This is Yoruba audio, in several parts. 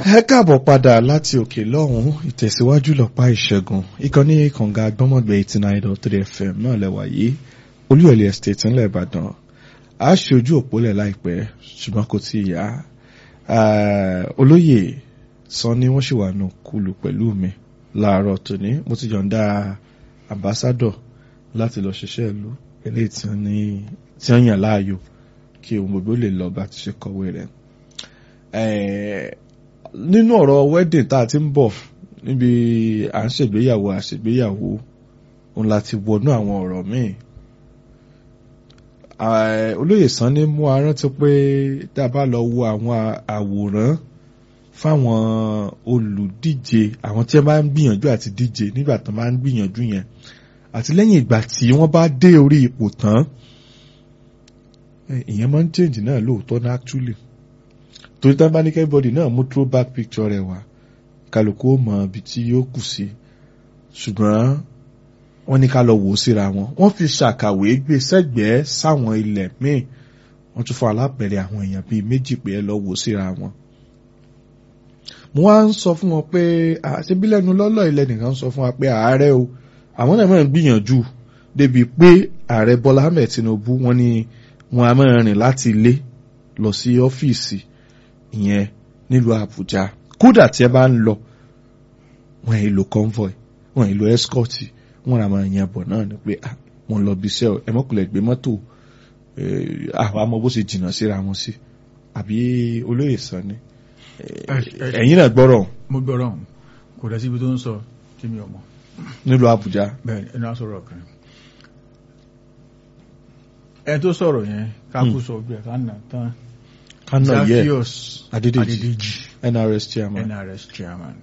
ẹ káàbọ̀ padà láti òkè lọ́hùn ìtẹ̀síwájú lọ́pàá ìṣẹ́gun ìkànnì kànga gbọ́mọ̀gbẹ́ eighty nine dot three fm náà lẹ́wà yìí olúyọ̀lẹ̀ estate ńlẹ̀ ìbàdàn a ṣe ojú òpólẹ̀ láìpẹ́ ṣùgbọ́n kò tí ì yá olóyè sàn ni wọ́n ṣì wà nù kúlù pẹ̀lú mi láàárọ̀ tòní mo ti yọ̀ǹda ambassadọ̀ láti lọ ṣiṣẹ́ ìlú eléyìí tí wọ́n yàn láàyò kí ohun gbogbo lè lọ bá ti ṣe kọ̀wé rẹ̀ nínú ọ̀rọ̀ wedding tá a ti ń bọ̀ níbi à ń ṣègbéyàwó àṣègbéyàwó òun láti wọnú àwọn ọ̀rọ̀ míì olóyè Sanni mú a rántí pé tá a bá lọ wo àwọn àwòrán fáwọn olùdíje àwọn tí wọ́n bá ń gbìyànjú àti díje nígbà tó máa ń gbìyànjú yẹn àti lẹ́yìn ìgbà tí wọ́n bá dé orí ipò tán ìyẹn máa ń change náà lóòótọ́ náà actually torí tán bá ní kẹ́bọ̀dì náà mú throwback picture rẹ̀ wá kálukú ó mọ ibi tí yóò kù sí ṣùgbọ́n wọ́n ní ká lọ wò ó síra wọn wọ́n fi ṣàkàwé gbé sẹ́gbẹ̀ẹ́ sáwọn ilẹ̀ míì wọ́n tún fún alápẹ̀rẹ̀ àwọn èèyàn bíi méjì pé ẹ lọ wò ó síra wọn. mo wá ń sọ fún wọn pé àṣebí lẹ́nu lọ́lọ́ ilẹ̀ nìkan sọ fún wa pé ààrẹ o àwọn náà máa ń gbìyànjú débi pé ààrẹ Bọ́lá Ahmed Tinubu wọ́n ní wọn a máa rìn láti ilé lọ sí ọ́fíìsì ìyẹn nílùú Àbújá kódà tí ẹ bá ń lọ wọn èlò convoy wọn èlò escort wọn ra máa yan bọ̀ náà ni pé wọn lọ bí iṣẹ́ ẹ mọ́kùnlẹ̀ gbé mọ́tò àwọn amọ̀ bó ṣe jìnnà síra wọn sí àbí olóyè Sanni ẹ̀yin náà gbọ́rọ̀ mo gbọ́rọ̀ kò dá síbi tó ń sọ tí mi ò mọ̀ nílùú Àbújá bẹ́ẹ̀ ẹni á sọ̀rọ̀ kan ẹni tó sọ̀rọ̀ yẹn kákú sọ bí ẹ̀ ká nà tán kánà yẹ Zaccheaus Adédèjì Adédèjì NRS chairman NRS chairman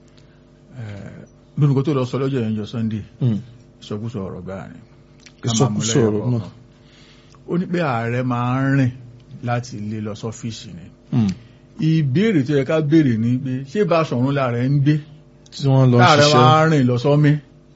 bí nǹkan tó lọ sọ lọ́jọ́ yẹn jọ Sunday Mm. ìsọkúsọ ọ̀rọ̀ gbáà ni ká máa mú ìsọkúsọ lẹ́yọ̀ ọ̀rọ̀ náà kọ̀ọ̀kan. ó ní pé ààrẹ máa ń rìn láti ilé lọ sọ́fíìsì ni Mm. ìbéèrè tó yẹ ká béèrè ni pé ṣé Báṣọ̀run láàrẹ ń gbé tí wọ́n lọ láàrẹ ṣiṣẹ́ máa ń rìn lọ sọ́mí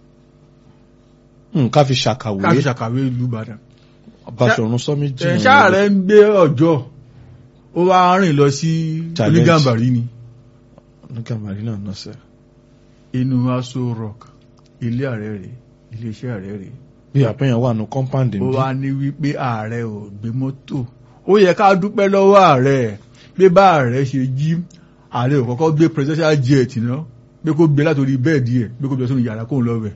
Mm, ká fi ṣàkàwé káàkiri ṣàkàwé ìlú Ìbàdàn Báṣọ̀run sọ́mi jìnnà ṣáàrẹ ń gbé ọjọ́ ó wá rìn lọ sí Challenge. onígàmbàrí ni nígbà marina náà sẹ́ inú Aso Rock ilé ààrẹ rẹ̀ iléeṣẹ́ ààrẹ rẹ̀ bí àpẹyàn wà nù compound ó níbí wá ní wípé ààrẹ ò gbé mọ́tò ó yẹ ká dúpẹ́ lọ́wọ́ ààrẹ pé bá ààrẹ ṣe jí ààrẹ ò kọ́kọ́ gbé presidential jet náà pé kó gbé látòrí bẹ́ẹ̀dì ẹ̀ pé kó gbé sínú yàrá kóun lọ bẹ̀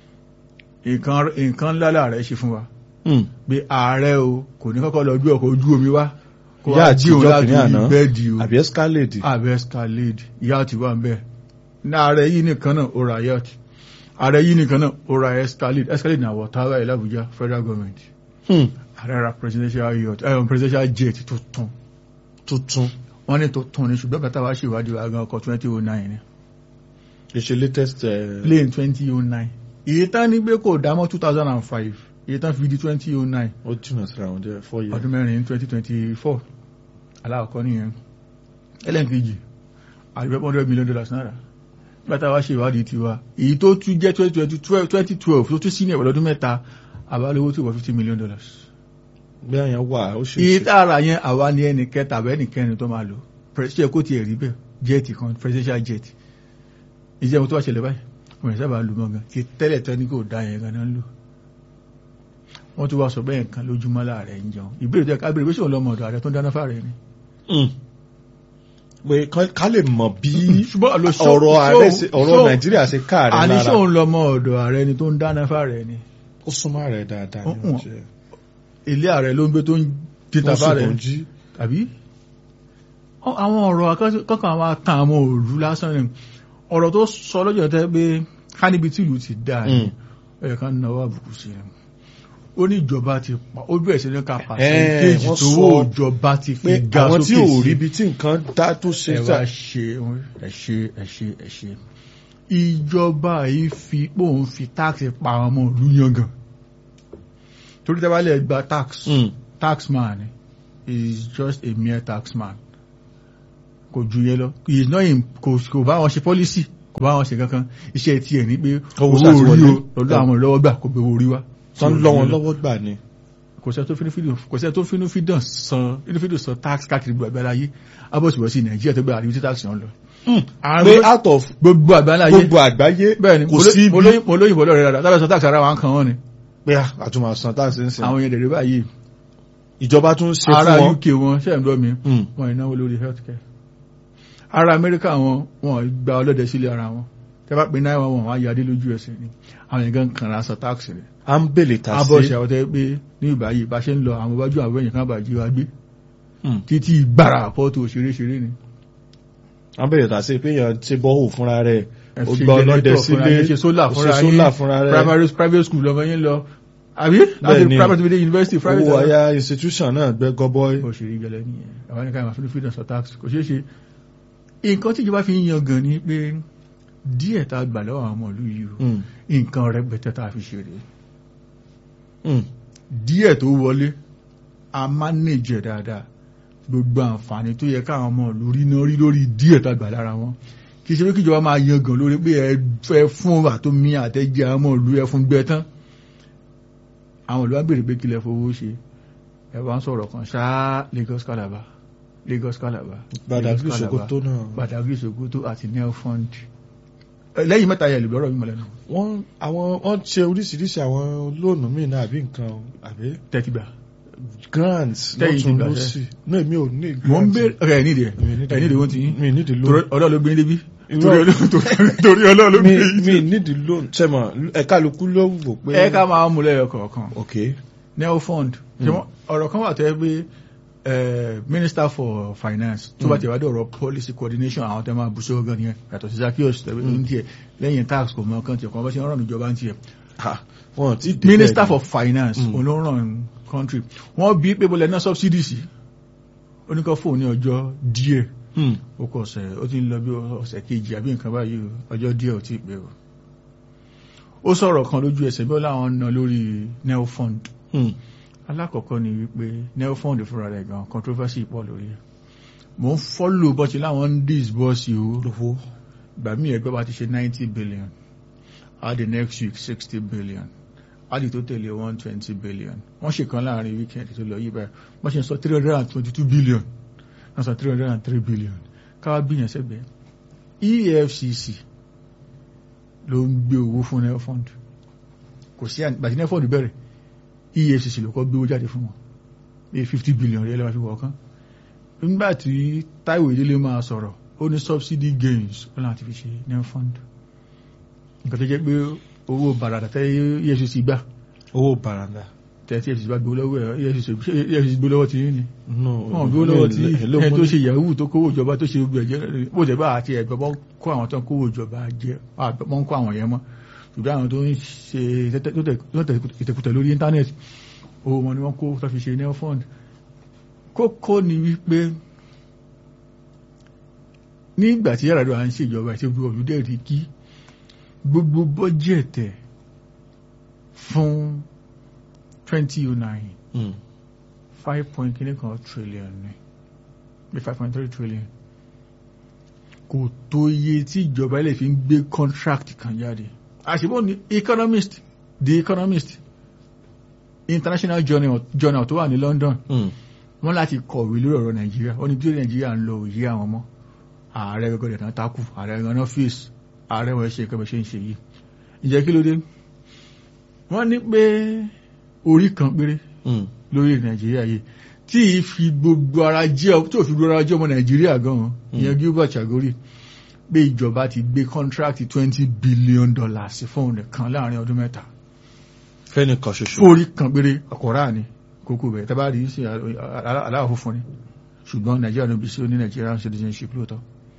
nǹkan nǹkan ńlá làárẹ̀ ṣe fún wa Mm. pé ààrẹ o kò ní kọ́kọ́ lọ gbé ọkọ̀ ojú omi wá kó Ìyá wá àti jí òun ìjọ kìíní látòrí àná. bẹ́ẹ̀dì o àbí escalade àbẹ escalade ìyá àti wà ń bẹ̀ ní ààrẹ yìí nìkan náà ó ra yacht ààrẹ yìí nìkan náà ó ra escalade escalade náà wọ̀ táwa ẹ̀ l'Abuja federal government Mm. ààrẹ ra presidential yacht ẹ̀ presidential jet tó tún tuntun wọ́n ní tó tún ní ṣùgbọ́n kàtà wá ṣèwádìí wa gan ọkọ̀ twenty oh nine ni ìṣe latest uh, plane twenty oh nine iye tán ní pé kò dámọ́ two thousand and five iye tán fi di twenty oh nine ó jìnnà síra wọn jẹ́ four years ọdún mẹ́rin twenty twenty four aláàkọ́ nìyẹn ẹlẹ́nkejì àdúgbò hundred million dollars náírà nígbà tá a wá ṣe ìwádìí tiwa èyí tó tún jẹ́ twenty twenty twelve twenty twelve tó tún sí ní ẹ̀wọ̀n ọdún mẹ́ta àbálówó tó wọ fifty million dollars. bí àyàn wà ó ṣe iye ṣe tá a rà yẹn àwa ni ẹnì kẹta àbẹ́ ẹnì kẹrin tó máa lò ṣe kó tiẹ̀ rí bẹ́ẹ̀ jẹ́ẹ̀tì kan presidential jet ìjẹun tó wá ṣẹlẹ̀ báyìí wọ́n yẹn sábà lù mọ́ gan ti tẹ́lẹ̀ tán ní kò dá yẹn gan náà lò wọ́n tún wá sọ bẹ́ẹ̀ nǹkan lójúmọ́ láàrẹ̀ ń jẹun ìbéèrè tó yẹ ká béèrè pé ṣé òun lọ́mọ ọ̀dọ̀ ààrẹ tó ń dáná fáàrẹ̀ ni. Mm. pé kán- ká lè mọ̀ bí ṣùgbọ́n àlọ́ ṣó- ọ̀rọ̀ ṣó- ààrẹ ṣe- ọ̀rọ̀ ṣó- nàìjíríà ṣe káàrẹ̀ àní ṣé lára òun lọ́mọ ọ̀dọ̀ ààrẹ ni tó ń dáná fáàrẹ̀ ni ó súnmọ́ rẹ̀ dáadáa ní Uh-uh. ọjọ́ ilé ààrẹ ló ń gbé tó ń títà fáàrẹ̀ tó ń jí tàbí Ọ- àwọn ọ̀rọ̀ akọ́- kọ́kàn àwọn atan àwọn òru lásán ni ọ̀rọ̀ tó sọ lọ́jọ́ tẹ́ pé ká níbi tí ìlú ti dáa ni Mm. ẹ̀yẹ kan náwó àbùkù sí ẹ̀ ó ní ìjọba ti pa ó bẹ̀rẹ̀ sí ní ká Ẹ̀, pàṣẹ́ntéèjì wọ́n tó sọ wó ìjọba ti pé fi ga àwọn tí sókè ò sí rí ibi tí nǹkan dá tó ṣe ẹ sá wá ṣe ẹ ṣe ẹ ṣe ẹ ṣe ìjọba yìí fi pòun fi táàkì pa àwọn ọmọ ìlú yangàn torí tẹ́wá lè gba tax Mm. tax man is just a mere tax man kò ju yẹn lọ he is not in kò kò bá wọn ṣe policy kò bá wọn ṣe kankan iṣẹ́ tiẹ̀ ní pé Owó owó ṣàtiwọlé. orí o lọ́dọ̀ àwọn lọ́wọ́ gbà kò gbé owó orí wá tán lọ́ wọn lọ́wọ́ gbà ni kò sẹ́ tó fínú fídíò kò sẹ́ tó fínú fídíò san fínú fídíò san tax káàkiri gbogbo àgbáláyé abọ́sibọ́sí nàìjíríà tó gbé àríwí tí tax yàn lọ. pé out of gbogbo àgbáláyé gbogbo àgbáyé bẹ́ẹ̀ ni kò sí ibi mo lóyìnbó lọ́rẹ̀ rárá lábẹ́ sọ tax ara wa ń kan wọ́n ni pé àtúmọ̀ san tax ń sìn àwọn yẹn dẹ̀rẹ̀ báyìí ìjọba tún ṣe ara fún wọn UK wọn ṣe ń dọ́ mi Mm. wọn ìnáwó lórí healthcare ara Amẹ́ríkà wọn wọn gba ọlọ́dẹ sílé ara wọn tẹ́ bá pe náírà wọn wọn á yadé lójú ẹsẹ̀ ni àwọn yẹn gan kan ra sọ tax rẹ̀ à ń bèlè tà abọ́ sí ṣe àwọn tẹ́ pé ní ìbáyìí bá ṣe ń lọ àwọn iwájú àwọn èèyàn kan bá jí wa gbé Mm. títí gbàrà àpọ́tò òṣèré-ṣeré ni à ń bèlè tà sí pé èèyàn ṣe bọ́hù fúnra rẹ̀ ẹ ó ṣe gba ọlọ́dẹ generator fúnra sílé yín, ṣe solar ó fúnra ṣe yín, solar fúnra rẹ̀ primary private school lọ́mọ yín lọ àbí láti Bẹ́ẹ̀ni. private to the university private owó àyà institution náà gbẹ gọbọi òṣèré gẹlẹ́ nìyẹn àwọn ẹnìkan ìmọ̀ fún freedom of tax kò ṣeé ṣe nǹkan tí ìjọba fi ń yan gan ni pé díẹ̀ tá a gbà lọ́wọ́ àwọn ọmọ ìlú yìí o Mm. nǹkan rẹpẹtẹ tá a fi ṣeré Mm. díẹ̀ tó wọlé a manage ẹ̀ dáadáa gbogbo àǹfààní tó yẹ káwọn ọmọ ìlú rí náà rí lórí díẹ̀ tá a gbà lára wọn kì í ṣe pé kíjọba máa yan gan lórí pé ẹ fẹ́ fún àtòmí àtẹ́jẹ́ àwọn ọmọ ìlú ẹ fún gbẹ tán àwọn ìlú wa béèrè pé kílẹ̀ fowó ṣe ẹ wá ń sọ̀rọ̀ kan ṣáá Lagos Calabar Lagos Calabar Badagry Lagos Calabar, Sokoto náà Badagry Sokoto àti nel fund Ẹ, lẹ́yìn mẹ́ta yẹ lùbọ́rọ̀ mímọ́ lẹ́nu wọ́n àwọn wọ́n ṣe oríṣiríṣi àwọn lóònù míì náà àbí nǹkan àbí tẹ́tìgbà grants Tẹ́yìn lọ́tún ti gbà lọ́sì náà mi ò ní mo ń grants. bèèrè ọ̀rẹ́ ẹ̀ nídìí ẹ̀ Mi ò nídìí- ẹ̀ nídìí wọ́n ti yín mi ò nídìí torí loan ọlọ́run ló gbé débi Irọ́. torí ọlọ́run tó- torí ọlọ́run ló mi gbé mi yín nídìí loan sẹ́mọ̀ ẹ̀ka lukú ló wò pé ẹ ká máa mú lẹ́yọ kọ̀ọ̀kan ok neo fund ṣé wọ́n- ọ̀rọ̀ kan wà tẹ́ pé eh, minister for finance tó bá Mm. ti wá dé ọ̀rọ̀ policy coordination àwọn tẹ́ máa bù sóò gan yẹn yàtọ̀ sí Zaccheaus tẹ́wé ní tiẹ̀ lẹ́yìn tax kò mọ kan tiẹ̀ kan bá ṣe ń ràn ìjọba ń tiẹ̀ ha wọn ti dé minister bẹ́ẹ̀ for finance Mm. olóńràn country wọ́n bí pé bọ́lẹ̀ náà subsidy sí oníkan fóun ní ọjọ́ díẹ̀ ni. Hmm. ó kọ ọ̀sẹ̀ ó ti ń lọ bí ọ̀sẹ̀ kejì àbí nǹkan báyìí o, ọjọ́ díẹ̀ ò tí ì pé o ó sọ̀rọ̀ kan lójú ẹsẹ̀ bí ó láwọn ná lórí neo fund Hmm. alákọ̀ọ́kọ́ ni wípé neo fund fúnra rẹ̀ gan controversy pọ̀ lórí ẹ̀ mò ń follow bọ́ọ̀ṣì láwọn ń disburse o lówó ìgbà míì ẹgbẹ́ bá ti ṣe ninety billion á di next week sixty billion á di tó tẹ̀lé one twenty billion wọ́n ṣe kan láàrin weekend tó lọ yí báyìí wọ́n ṣe ń sọ three hundred and twenty two billion wọ́n sọ three hundred and three billion káwá bíyàn sẹ́gbẹ̀ẹ́ EFCC ló ń gbé owó fún neo fund kò sí àgbàtí neo fund bẹ̀rẹ̀ EFCC ló kọ́ gbé owó jáde fún wọn bí fifty billion rẹ̀ lọ́wọ́ fi wọ̀ kan nígbà tí Táíwò Ìdílé máa sọ̀rọ̀ ó ní subsidy gains ó láti fi ṣe neo fund nǹkan tó jẹ́ pé owó bàràdà tẹ́ EFCC gbà owó baranda tẹ́ tí EFCC bá gbé lọ́wọ́ ẹ̀ EFCC ṣé EFCC gbé lọ́wọ́ tí yín ni no wọ́n gbé lọ́wọ́ tí èló ẹ mo tó ní? ṣe yahoo tó kówó ìjọba tó ṣe gbogbo ẹ̀jẹ̀ bó jẹ́ bá àti ẹ̀gbọ́n bọ́ kó àwọn tó ń kówó ìjọba jẹ wọ́n ń kó àwọn yẹn mọ́ ṣùgbọ́n àwọn tó ń ṣe tẹ́tẹ́- tó tẹ̀- tó tẹ̀ ìtẹ̀kùtẹ̀ lórí íńtánẹ́ẹ̀tì owó wọn ni wọ́n kó tó fi ṣe neo fund kókó ni wípé nígbà tí yàrá à ń ṣèjọba àti gbogbo olùdé rí kí gbogbo bọ́jẹ̀tẹ̀ fún 2009 Hmm. five point kìíní kan trillion ni bí five point three trillion kò tó iye tí ìjọba ilẹ̀ fi ń gbé contract kan jáde àṣìbò ní economist the economist international journal journal tó wà ní London Hmm. wọ́n láti kọ̀wé lórí ọ̀rọ̀ Nàìjíríà ó ní bí Nàìjíríà ń lọ òye àwọn ọmọ ààrẹ gẹ́gẹ́ dẹ̀ tán takù ààrẹ gan ọ́fíìsì ààrẹ wọ́n ṣe kẹ́bẹ̀ ṣe ń ṣe yìí ìjẹ́ kí ló dé wọ́n ní pé orí kan péré Hmm. lórí nàìjíríà yìí tí ì fi gbogbo ara jẹ́ tí ò fi gbogbo ara jẹ́ ọmọ nàìjíríà gan-an ìyẹn Gilbert Chagori pé ìjọba ti gbé contract twenty billion dollars fún nìkan láàrin ọdún mẹ́ta fẹ́nìkan ṣoṣo fórí kan péré ọ̀kọ̀rá ni kókó bẹ̀ tẹ́ bá rí sí aláwọ̀ funfun ni ṣùgbọ́n nàìjíríà ló bí sí oní Nigerian citizenship lóòótọ́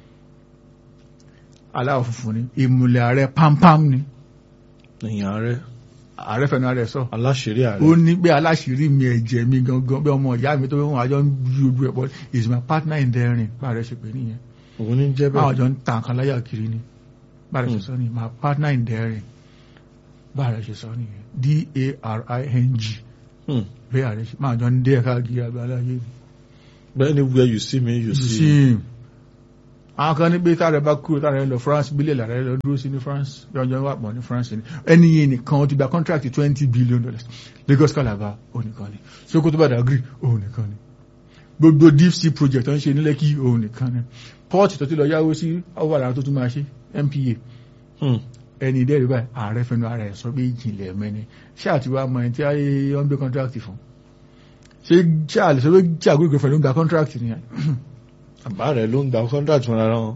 aláwọ̀ funfun ni ìmùlẹ̀ ààrẹ pampam ni èèyàn rẹ ààrẹ fẹnu ààrẹ sọ aláṣẹrí ó ààrẹ ní pé aláṣìírí mi ẹ̀jẹ̀ mi gangan bí ọmọ ìyá mi tó fẹ́ wọn àjọ ń yí ojú ẹ̀ pọ̀ is my partner in daring bá rẹ̀ ṣe pé nìyẹn òun ní jẹ́ báwọn bẹ́ẹ̀ àjọ ń ta nǹkan láyà kiri ni bá rẹ̀ ṣe sọ ni my partner in daring bá rẹ̀ ṣe sọ nìyẹn d-a-r-i-n-g Hmm. bí ààrẹ ṣe máa jọ ń dé ẹ̀ka gíga àgbáláyé but anywhere you see me you you see see him àwọn kan ní pé tára bá kúrò tára lọ France bílẹ̀ lára lọ dúró sí ní France bí ọjọ́ wà pọ̀ ní France ni ẹni yìí nìkan ó ti gba contract twenty billion dollars Lagos Calabar òun nìkan ni Sokoto Badagry òun nìkan ni gbogbo deep sea project tó ń ṣe ní Lekki òun nìkan ni port tó ti lọ yáwó sí ọwọ́ àrà tó tún máa ṣe MPA ẹni dẹ́rẹ́ báyìí ààrẹ fẹnu ara ẹ̀ sọ pé ìjìnlẹ̀ mẹ́ni ṣáà ti wá mọ ẹni tí wọ́n gbé contract fún ṣé ṣáà lè sọ pé ṣáà gbé ìgbẹ́fẹ̀ ló ń gba contract ni àbá rẹ̀ ló ń gba contract fúnra wọn.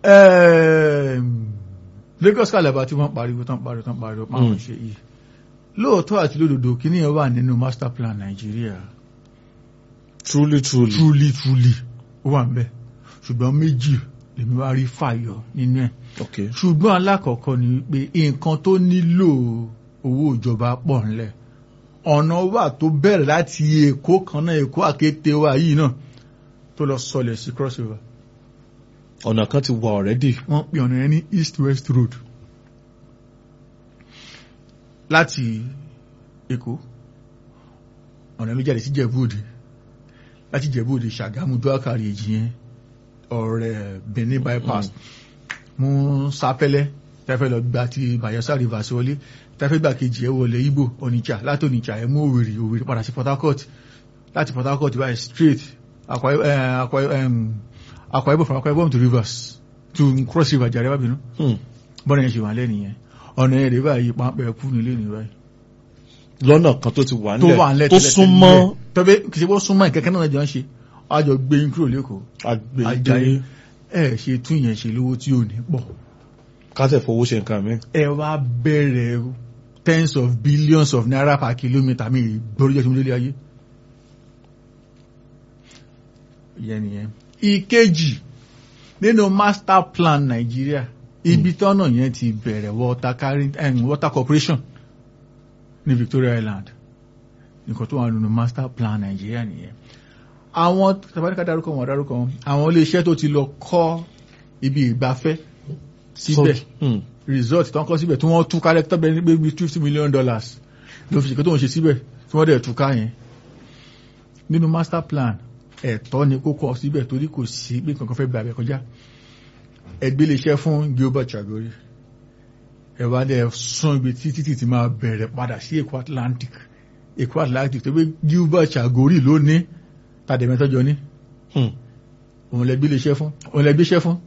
Lagos Calabar tí wọ́n pariwo tán pariwo tán pariwo máwọn ṣe yìí lóòótọ́ àti lódodo kí nìyẹn wà nínú master plan Nàìjíríà truly truly. truly truly ó wà ń bẹ̀ ṣùgbọ́n méjì lèmi wá rí fàyọ nínú ẹ̀ okay. ṣùgbọ́n alákọ̀ọ́kọ́ ni pé nǹkan tó nílò owó ìjọba pọ̀ ńlẹ̀ ọ̀nà wà tó bẹ̀rẹ̀ láti èkó kan náà èkó àkété wa yìí náà tó lọ sọlẹ̀ sí crossover ọ̀nà kan ti wà already. wọ́n pè ọ̀nà yẹn ní east west road láti èkó ọ̀nà mi jáde sí jẹ̀bú-òde láti jẹ̀bú-òde ṣàgámù dúákàrí èjì yẹn ọ̀rẹ́ benin bypass mú sápẹ́lẹ́ tẹ́fẹ́ lọ gba ti bayelsa river sí wọlé tẹ́fẹ́ gbà kejì ẹ̀ wọlé Ìgbò onitsha láti onitsha ẹ̀ mú òwèrè òwèrè padà sí port harcourt láti port harcourt báyìí straight Akwa Ibom from Akwa Ibom to rivers to cross river jàre wábìnú bọ́nà yẹn ṣe wà lẹ́nu yẹn ọ̀nà yẹn rèé báyìí pápẹ́ kú nílé ní báyìí. lọ́nà kan tó ti wà tó wà nílẹ̀ nílẹ̀ tó súnmọ́ tọ́bẹ̀ kì í ṣe bó súnmọ́ ìkẹ́kẹ́ náà jọ ń ṣe àjọ gbé yín kúrò lẹ́kọ̀ọ́ agbègbè Ajayi ẹ ṣe tún yẹn ṣe lówó tí ò ní pọ̀ kásẹ̀ fowó ṣe nǹkan mi. ẹ wá bẹ̀rẹ̀ tens of billions of naira per kilometre mi gbọ́dọ̀ jẹ́ tí mo lé ayé. ìyẹn nìyẹn. ìkejì nínú master plan Nàìjíríà ibi tọ́nà yẹn ti bẹ̀rẹ̀ water carrying um, water corporation ní Victoria Island nǹkan tó wà nínú master plan Nàìjíríà nìyẹn àwọn tàbáríkà dárúkọ wọn dárúkọ wọn àwọn iléeṣẹ́ tó ti lọ kọ́ ibi ìgbafẹ́ síbẹ̀ Hmm. resort tó ń kọ́ síbẹ̀ tí wọ́n túká lẹ́tọ́ bẹ́ẹ̀ ní bíi fifty million dollars ló fi ṣèké tó ń ṣe síbẹ̀ tí wọ́n dẹ̀ túká yẹn nínú master plan ẹ̀tọ́ ni kó kọ́ síbẹ̀ torí kò sí pé kankan fẹ́ bẹ̀rẹ̀ kọjá ẹgbẹ́ iléeṣẹ́ fún Gilbert Chagori ẹ wá dẹ̀ sún ibi tí títì ti máa bẹ̀rẹ̀ padà sí Èkó Atlantic Èkó Atlantic tó gbé Gilbert Chagori ló ní tàdémẹ́tọ́jọ ní Hmm. òun lẹ gbé iléeṣẹ́ fún òun lẹ gbéṣẹ́ fún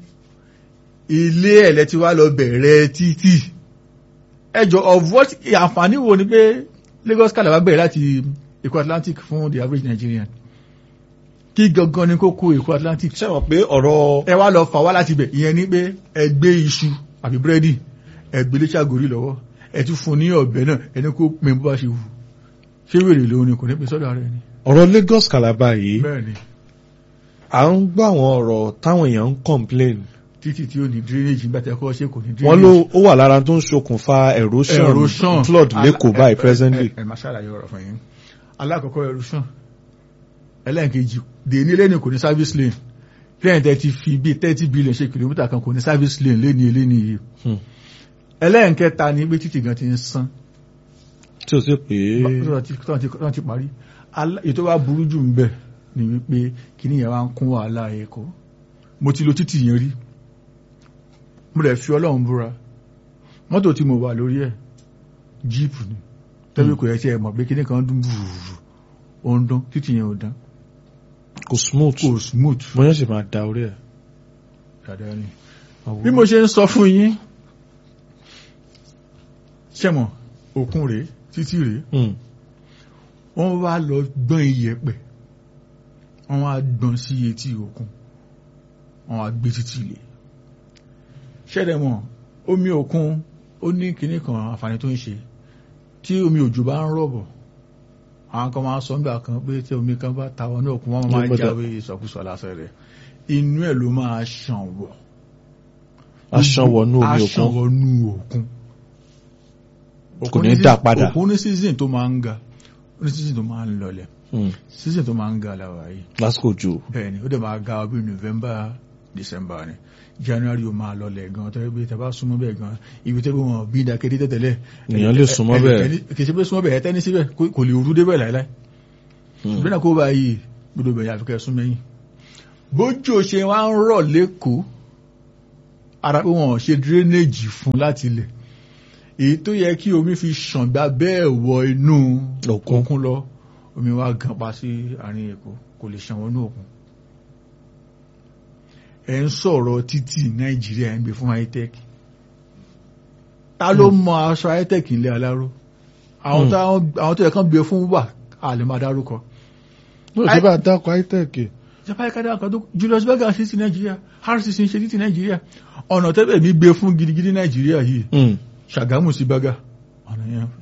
ilé ẹ̀lẹ́ tí wá lọ bẹ̀rẹ̀ títì ẹjọ́ of what àǹfààní wo ni pé Lagos Calabar bẹ̀rẹ̀ láti Èkó Atlantic fún the average Nigerian kí gangan ni kókó Èkó Atlantic ṣé wọ́n pé ọ̀rọ̀ ẹ wá lọ fà wá láti bẹ̀ ìyẹn ni pé ẹ gbé iṣu àbí búrẹ́dì ẹ gbé lé Ṣàgórì lọ́wọ́ ẹ tún fún ní ọ̀bẹ náà ẹni kó pin bó bá ṣe wù ṣé wèrè lòun ni kò ní pin sọ́dọ̀ ara ẹni ọ̀rọ̀ Lagos Calabar yìí bẹ́ẹ̀ ni à ń gbọ́ àwọn ọ̀rọ̀ táwọn èèyàn ń complain títì tí ó ní drainage nígbà tí ẹ kọ́ ṣe kò ní drainage wọ́n ló ó wà lára tó ń ṣokùnfà erosion, erosion flood lẹ́kọ̀ọ́ báyìí ẹ- ẹ- presently. ẹ ẹ máa ṣàlàyé ọ̀rọ̀ fún yín alákọ̀ọ́kọ́ erosion ẹlẹ́nkejì dè ní lẹ́nu kò ní service lane lẹ́yìn tẹ́ ti fi bíi thirty billion ṣe kìlómítà kan kò ní service lane lẹ́ni eléni yìí Hmm. ẹlẹ́nkẹta ni pé títì gan ti ń san tí o sì pé tọ́n ti- tọ́n ti tọ́n ti parí Alá- èyí tó wá burú jù ń bẹ̀ ni wípé kíní yẹn wá ń kún wàhálà Èkó mo ti lo títì yẹn rí mo rẹ̀ fi Ọlọ́run búra mọ́tò tí mo wà lórí ẹ̀ jíìpù ni tẹ́bí kò yẹ tí ẹ mọ̀ pé kíní kan dún bùrù ó ń dún títì yẹn ò dán kò smooth kò smooth mo yẹn sì máa da orí ẹ̀. dáadáa ni bí mo ṣe ń sọ fún yín ṣẹ̀mọ̀ òkun rèé títì rèé Hmm. wọ́n wá lọ gbọ́n iyẹ̀pẹ̀ wọ́n wá gbọ́n sí etí òkun wọ́n wá gbé títí ilé ṣẹ́dẹ̀ mọ̀ omi òkun ó ní kinní kan àǹfààní tó ń ṣe tí omi òjò bá ń rọ̀bọ̀ àwọn kan máa sọ nígbà kan pé tí omi kan bá ta wọnú òkun wọ́n máa Ló gbọ́dọ̀- jáwé ìsọkúsọ lásán rẹ̀ inú ẹ̀ ló máa ṣàn wọ̀ aṣan wọnú omi aṣàn òkun wọnú òkun Kò ní Òkun dá sí- padà. òkun ní season tó máa ń ga ó ní season tó máa ń lọlẹ̀ Hmm. season tó máa ń ga láwa yìí lásìkò jù bẹ́ẹ̀ni ó dẹ̀ máa ga bí november december ni january ó máa lọlẹ̀ gan tẹ́lẹ̀ bí tẹ́ bá súnmọ́ bẹ́ẹ̀ gan ibi tẹ́lẹ̀ wọn bí ìdákédé tẹ́tẹ́lẹ̀ Èèyàn lè súnmọ́ bẹ́ẹ̀. kì í ṣe pé súnmọ́ bẹ́ẹ̀ tẹ́ni síbẹ̀ kò kò lè rú débẹ̀ láíláí Hmm. ìbí náà kó bá yìí gbọdọ̀ bẹ̀yà àfikẹ́ sún mẹ́yìn bójú ṣe wá ń rọ̀ lẹ́kọ̀ọ́ ara pé wọn ò ṣe drainage fún láti ilẹ̀ èyí tó yẹ kí omi fi ṣàn gbà bẹ́ẹ̀ wọ inú Òkun. òkun lọ omi wá gan pa sí àárín èkó kò lè ṣàn wọnú òkun ẹ ń sọ̀rọ̀ títì nàìjíríà ẹ̀ ń gbé fún hightech ta ló mọ aṣọ hightech ilẹ̀ aláró àwọn Hmm. táwọn- àwọn tó yẹ kán gbé fún wà a lè máa dárúkọ ló ṣe bá dákọ̀ itec ìjọba ẹ̀ka dáa kan tó Julius Berger ṣe ti nàìjíríà RCC ń ṣe ti nàìjíríà ọ̀nà tẹ́bẹ̀ mi gbé fún gidigidi nàìjíríà yìí Mm. Ṣàgámù sí Berger ọ̀nà yẹn